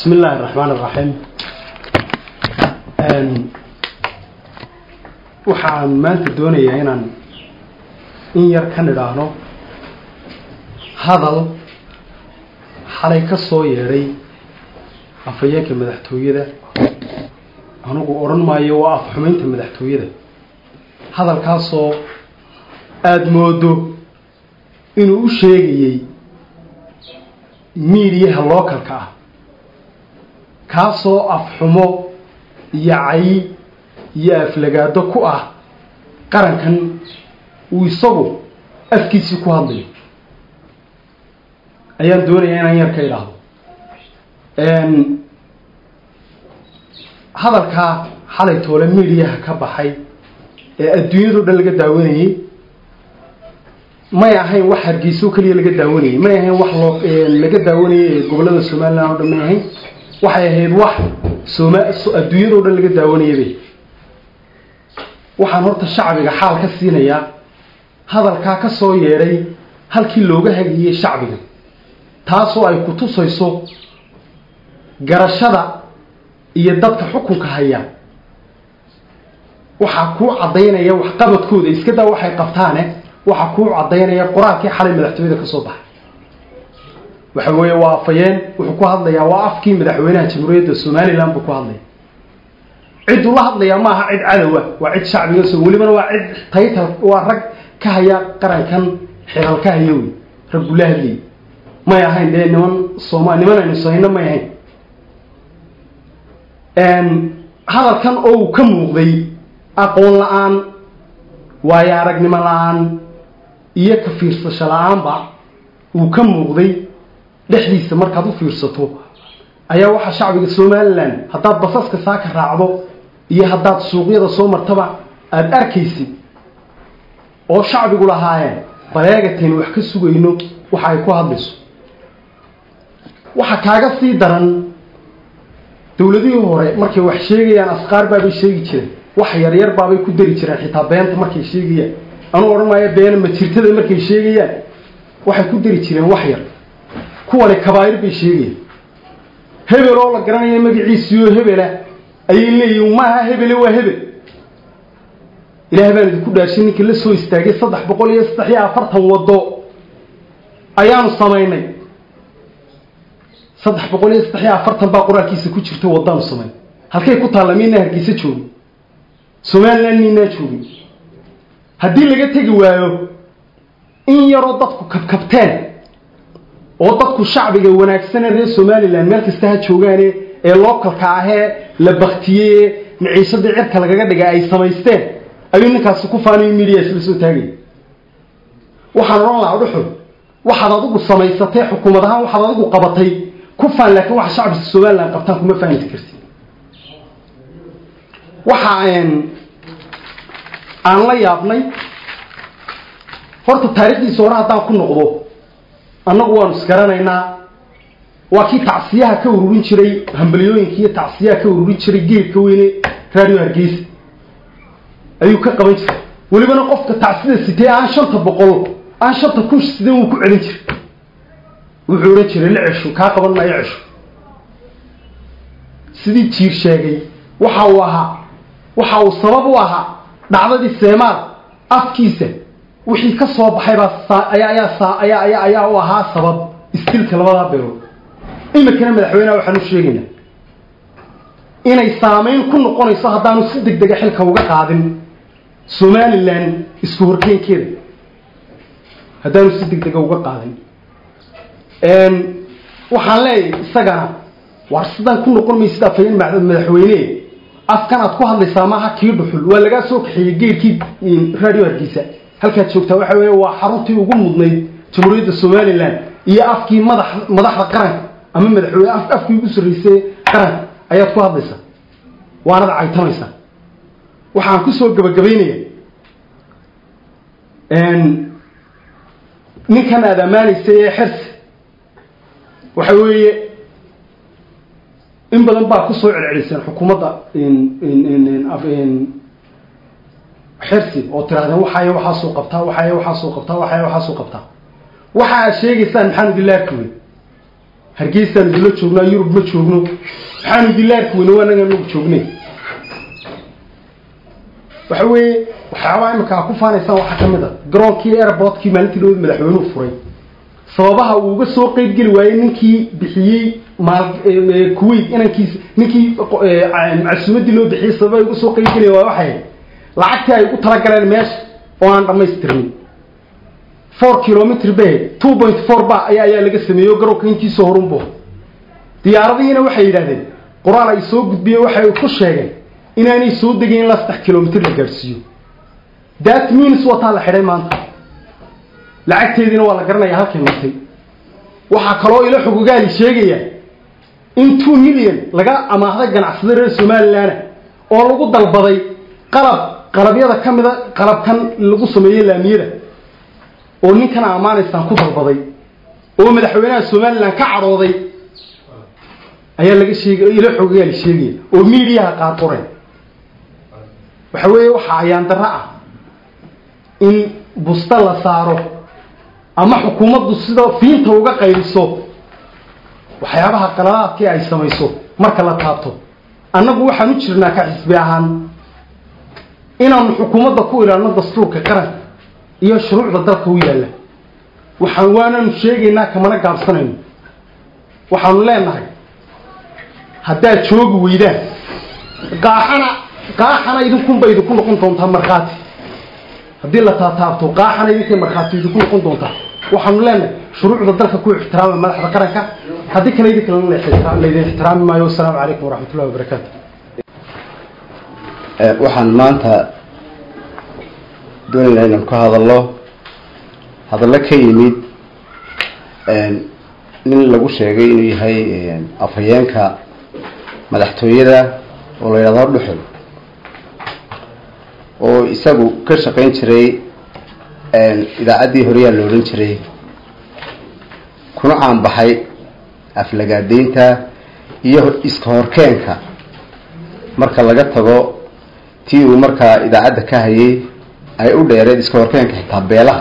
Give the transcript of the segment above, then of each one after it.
بسم الله الرحمن الرحيم waxaan maanta doonayaa inaan in yar ka nidhaahno hadal xalay ka soo yeedhay afhayeenka madaxtooyada anugu odhan maayo waa afxumaynta madaxtooyada hadalkaasoo aada moodo inuu u sheegayey miidiyaha lookalka ah kaasoo afxumo iyo cay iyo aflagaado ku ah qarankan uu isagu afkiisii ku hadlayo ayaan doonayaa inaan yar ka idhaahdo hadalkaa xalay toole miidiyaha ka baxay ee adduunyado dhan laga daawanayey may ahayn wax hargeyso keliya laga daawanayey may ahayn wax loo laga daawanayey ee gobollada somalilan o dhan may ahayn waxay ahayd wax sooma adduunyado dhan laga daawanayabay waxaan horta shacbiga xaal ka siinayaa hadalkaa ka soo yeedhay halkii looga hagiyey shacbiga taasoo ay ku tusayso garashada iyo dadka xukunka haya waxaa kuu caddaynaya waxqabadkooda iska daa waxay qabtaane waxaa kuu caddaynaya qur-aankii xalay madaxtooyada ka soo baxay waxa weeye waa afayeen wuxuu ku hadlayaa waa afkii madaxweynaha jamhuuriyadda somalilan buu ku hadlaya cidduu la hadlayaa ma aha cid cadowa waa cid shacbiga so welibana waa cid taytal waa rag ka haya qarankan xilal ka haya wey rag buu la hadlayay may ahayn dee niman sooma niman aynu sahayno may ahayn hadalkan oo uu ka muuqday aqoon la-aan waayo aragnimo la-aan iyo ka fiirsasho la-aanba uu ka muuqday dhexdiisa markaad u fiirsato ayaa waxaa shacbiga somalilan haddaad basaska saaka raacdo iyo haddaad suuqyada soo martaba aada arkaysid oo shacbigu lahaayeen baleegataynu wax ka sugayno waxa ay ku hadlayso waxa kaaga sii daran dowladihii hore markay wax sheegayaan asqaar baabay sheegi jireen wax yaryar baabay ku dari jireen xitaa beenta markay sheegayaan anuu odhan maayo beena majirtada markay sheegayaan waxay ku dari jireen wax yar kuwani kabaa'ir bay sheegayaan hebel oo la garanaya magaciisiioo hebela ayay leeyihin maaha hebele waa hebel ilaah baan idinku dhaarshay ninkii la soo istaagay saddex boqol iyo saddex iyo afartan waddo ayaanu samaynay saddex boqol iyo saddex iyo afartan baa qur-aankiisa ku jirta waddaanu samaynay halkay ku taalla miinaa hargeysa joogi somalilan miinaa joogin haddii laga tegi waayo in yaroo dadku kabkabteen oo dadku shacbiga wanaagsane reer somalilan meel kasta ha joogaane ee lookalka ahee la baktiyey ee maciishadii cirka lagaga dhiga ay samaysteen ayuu ninkaasi ku faanayo midiya isla soo taagaya waxaan odhan lahaa dhuxul waxaad adigu samaysatay xukuumad ahaan waxaad adigu qabatay ku faan laakiin waxa shacbiga somalilan qabtaan kuma fahanti karti waxa aan la yaabnay horta taarikhdiisa hore haddaan ku noqdo annagu waanu isgaranaynaa waa kii tacsiyaha ka ururin jiray hambalyooyinka iyo tacsiyaha ka ururin jiray geedka weyne radio hargeysa ayuu ka qaban jiray welibana qofka tacsida sitee aan shanta boqol aan shanta kun sidee wuu ku celin jiray wuxuu odhan jiray la cesho kaa qaban maayo cesho sidii jiir sheegay waxa uu ahaa waxa uu sabab u ahaa dhacdadii seemaal afkiisa wixii ka soo baxay baa ayaa ayaa ayaa ayaa ayaa u ahaa sabab istilka labadaa beelood imikana madaxweyneha waxaan u sheegaynaa inay saameyn ku noqonayso haddaanu si deg dega xilka uga qaadin somalilan isku horkeynkeeda haddaanu si deg dega uga qaadin waxaan leeyahay isagana waar sidaan ku noqon maysid afhayeen madaxweyne afkan aad ku hadlaysaa maaha kii dhuxul waa lagaa soo kaxeeyey geedkii radio hargeysa halkaad joogtaa waxa weeye waa xaruntii ugu mudnayd jamhuuriyadda somalilan iyo afkii madax madaxda qaranka ama madaxweyne afkii ugu sarreysay qaranka ayaad ku hadlaysaa waanad caytamaysaa waxaan kusoo gabagabaynaya ninkan aada ammaanaysay ee xersi waxa weeye in badan baa kusoo celceliseen xukuumadda xersi oo tirahdeen waxaay waxaasoo qabtaa waxaay waxaasoo qabtaa waxaay waxaasoo qabtaa waxa aad sheegaysaan maxamed ilaarkuwe hargeysaan idinla joognaa yurub ma joogno maxaanu idinla arki weyne waa naga nagu joognay waxa weeye waxyaabaha imika ku faanaysaan waxaa ka mid a garoonkii airportkii maalintii dhawad madaxweynuhu furay sababaha uu uga soo qeyb geli waayey ninkii bixiyey maal kuwait inankiis ninkii macsuumadii loo bixiyey sababaha uga soo qeyb geli waay waxay lacagtii ay u talagaleen meesha oo aan dhamaystirnin four kilometr bay two point four ba ayaa ayaa laga sameeyo garoonka intiisoo horunbo diyaaradihiina waxay yidhahdeen qoraal ay soo gudbiyeen waxay ku sheegeen inaanay soo degayn ilaa saddex kilomitr la gaadhsiiyo that means wataa la xidhay maanta lacagteediina waa la garanaya halkay martay waxaa kaloo ilo xogogaali sheegaya in two million laga amaahday ganacsada reer somalilanna oo lagu dalbaday qalab qalabyada ka mida qalabkan lagu sameeyo laamiyada oo ninkan ammaanaysaan ku dalbaday oo madaxweynaha somalilan ka cadhooday ayaa laga sheegay ilo xogogaali sheegaya oo miidiyaha qaar qoreen waxa weeye waxaa ayaan darro ah in busta la saaro ama xukuumaddu sida fiinta uga qaybiso waxyaabaha qaladaadkii ay samayso marka la taabto annagu waxaan u jirnaa ka xisbi ahaan inaanu xukuumadda ku ilaalno dastuurka qaranka iyo shuruucda dalka u yaalla waxaan waananu sheegaynaa kamana gaabsanayno waxaanu leenahay haddaad joogi weydaan qaaxana qaaxana idinkunba idinku noqon doontaa markhaati haddii la taataabto qaaxana idinkay markhaati idinku noqon doontaa waxaanu leenahay shuruucda dalka ku ixtiraama madaxda qaranka haddii kale idin kalena laydin ixtiraami maayo wasalaamu calaykum waraxmatullahi wabarakaatu waxaan maanta doonaynaa inaan ka hadallo hadallo ka yimid nin lagu sheegay inuu yahay afhayeenka madaxtooyada oo la yidhahdo dhuxul oo isagu ka shaqayn jiray idaacaddii horeyaa la odhan jiray kuna caanbaxay aflagaadeynta iyo iska horkeenka marka laga tago tii uu markaa idaacadda ka hayay ay u dheereed iska horkeenka xitaa beelaha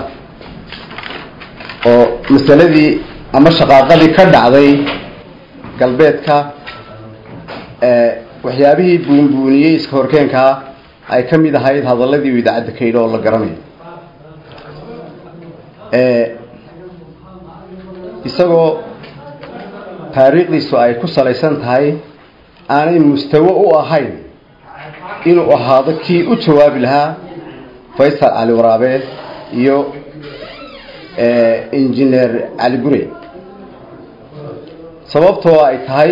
oo masaladii ama shaqaaqadii ka dhacday galbeedka waxyaabihii buunbuuniyey iska horkeenkaa ay ka mid ahayd hadaladii uu idaacadda ka yidhi oo la garanayo isagoo taariikhdiisu ay ku salaysan tahay aanay mustawo u ahayn inuu ahaado kii u jawaabi lahaa faysal cali waraabe iyo injineer cali gure sababtoo ay tahay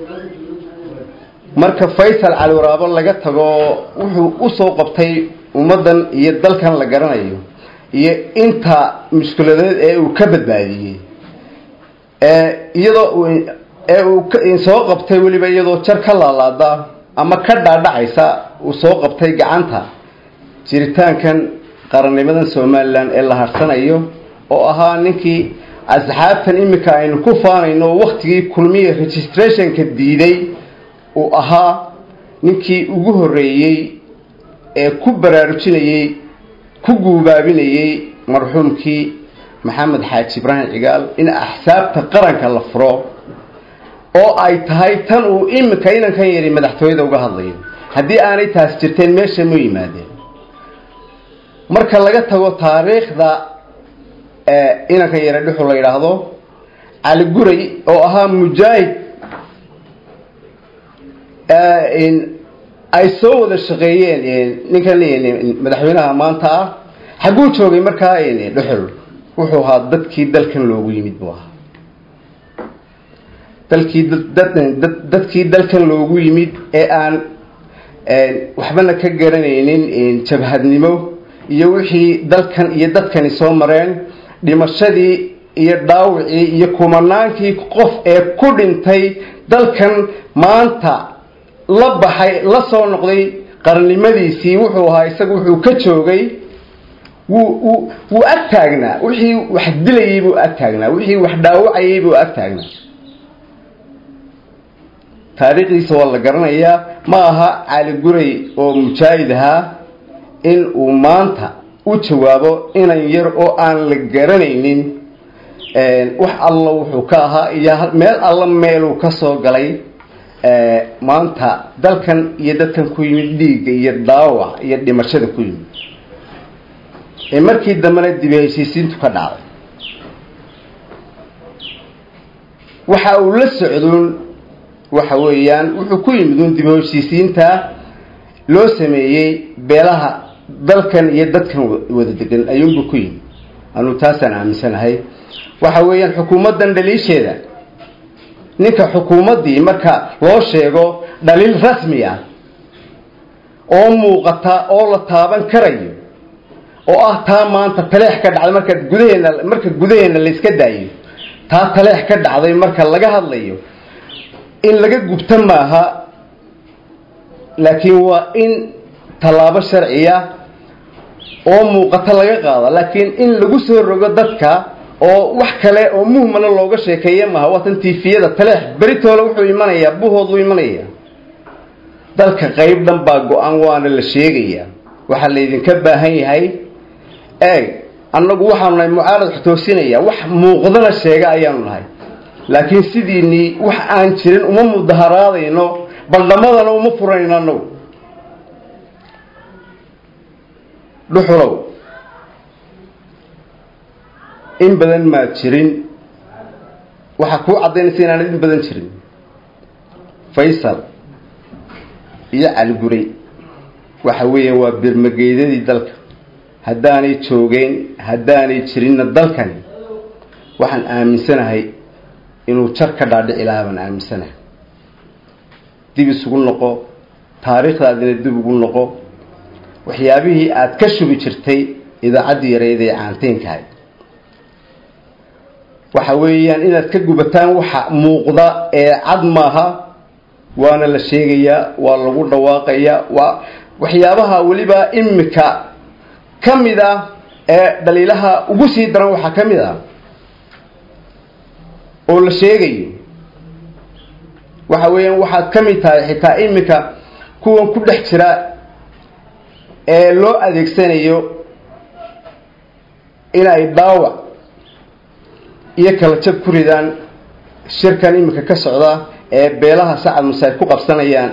marka faysal cali waraabo laga tago wuxuu usoo qabtay ummaddan iyo dalkan la garanayo iyo inta mushkiladeed ee uu ka badbaadiyey iyadoo ee uu soo qabtay weliba iyadoo jar ka laalaada ama ka dhaadhacaysa uu soo qabtay gacanta jiritaankan qarannimadan somalilan ee la harsanayo oo ahaa ninkii asxaabtan iminka aynu ku faanayno waktigii kulmiya registrationka diiday uu ahaa ninkii ugu horreeyey ee ku baraarujinayey ku guubaabinayey marxuumkii maxamed xaaji ibraahim cigaal in axsaabta qaranka la furo oo ay tahay tan uu iminka inankan yari madaxtooyada uga hadlayo haddii aanay taas jirteen meesha ma yimaadeen marka laga tago taariikhda inankan yare dhuxu la yidhaahdo cali guray oo ahaa mujaahid ay soo wada shaqeeyeen ninkan madaxweynaha maanta ah xagguu joogay markaa dhuxul wuxuu ahaa dadkii dalkan loogu yimid buu ahaa dalkii dadkii dalkan loogu yimid ee aan waxbana ka garanaynin jabhadnimo iyo wixii dalkan iyo dadkani soo mareen dhimashadii iyo dhaawicii iyo kumanaankii qof ee ku dhintay dalkan maanta la baxay la soo noqday qarannimadiisii wuxuu ahaa isaga wuxuu ka joogay wuu wuu wuu ag taagnaa wixii wax dilayay buu ag taagnaa wixii wax dhaawacayay buu ag taagnaa taariikhdiisa waa la garanayaa ma aha cali guray oo mujaahid ahaa in uu maanta u jawaabo inan yar oo aan la garanaynin wax alla wuxuu ka ahaa iyo meel alla meeluu ka soo galay maanta dalkan iyo dadkan ku yimid dhiigga iyo dhaawac iyo dhimashada ku yimid ee markii dambena dibi heshiisiintu ka dhacday waxa uu la socdoon waxa weeyaan wuxuu ku yimid uun dibi heshiisiinta loo sameeyey beelaha dalkan iyo dadkan wada degan ayuunbu ku yimid anuu taasaan aaminsanahay waxa weeyaan xukuumaddan dhaliisheeda ninka xukuumaddii marka loo sheego dhaliil rasmi ah oo muuqata oo la taaban karayo oo ah taa maanta taleex ka dhacday marka gudaheena marka gudaheena layska daayo taa taleex ka dhacday marka laga hadlayo in laga gubto maaha laakiin waa in tallaabo sharciya oo muuqato laga qaada laakiin in lagu soo rogo dadka oo wax kale oo muhmana looga sheekeeya maaha waatan tifiyada taleex beritoole wuxuu imanayaa buhooduu imanaya dalka qayb dhan baa go-aan waana la sheegayaa waxaa laydinka baahan yahay eeg annagu waxaanu nahay mucaarad xutoosinaya wax muuqdana sheega ayaanu nahay laakiin sidiinii wax aan jirin uma mudaharaadayno baldhamadana uma furayno annagu dhuxulow in badan maad jirin waxaa kuu caddaynaysa inaanad in badan jirin faysal iyo caliguray waxa weeya waa birmageydadii dalka haddaanay joogeen haddaanay jirinna dalkani waxaan aaminsanahay inuu jar ka dhaadhici lahaa baan aaminsanahay dib isugu noqo taariikhdaadina dib ugu noqo waxyaabihii aada ka shubi jirtay idaacaddii yareyd ee caanteynkahay waxa weeyaan inaad ka gubataan waxa muuqda ee cad maaha waana la sheegayaa waa lagu dhawaaqayaa waa waxyaabaha weliba imika ka mid ah ee dhaliilaha ugu sii daran waxaa ka mid ah oo la sheegayo waxa weeyaan waxaad ka mid tahay xitaa imika kuwan ku dhex jira ee loo adeegsanayo inay dhaawac iyo kala jab ku ridaan shirkan imika ka socda ee beelaha sacad musaid ku qabsanayaan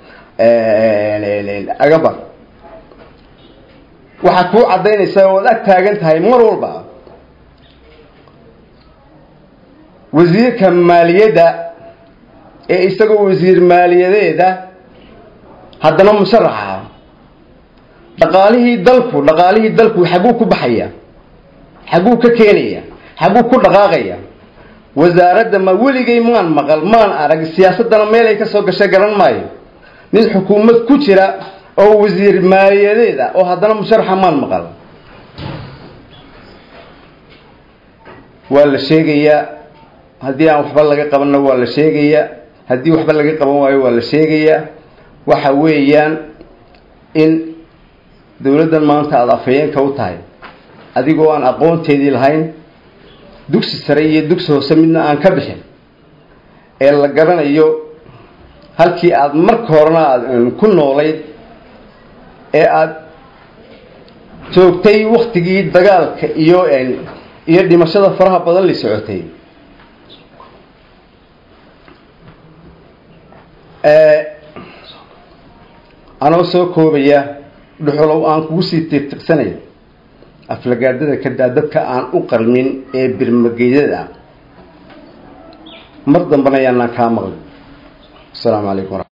agabar waxaad kuu caddaynaysaa ood ag taagan tahay mar walba wasiirka maaliyadda ee isagoo wasiir maaliyadeeda haddana musharaxa dhaqaalihii dalku dhaqaalihii dalku xagguu ku baxaya xagguu ka keenaya xagguu ku dhaqaaqaya wasaaradda ma weligay maan maqal maan arag siyaasaddana meelay ka soo gashay garan maayo nin xukuumad ku jira oo wasiir maaliyadeed ah oo haddana musharaxa maan maqal waa la sheegayaa haddii aan waxba laga qabanna waa la sheegayaa haddii waxba laga qaban waayo waa la sheegayaa waxa weeyaan in dowladdan maanta aada afhayeenka u tahay adigoo aan aqoonteedii lahayn dugsi sare iyo dugsi hoose midna aan ka bixin ee la garanayo halkii aada marka horena aada ku noolayd ee aada joogtay waktigii dagaalka iyo iyo dhimashada faraha badan la socotay anoo soo koobaya dhuxulow aan kugu sii tiirtiqsanay aflagaadada kadaa dadka aan u qarmin ee birmageydada ah mar dambana ayaanaan kaa maqlin asalaamu calaykum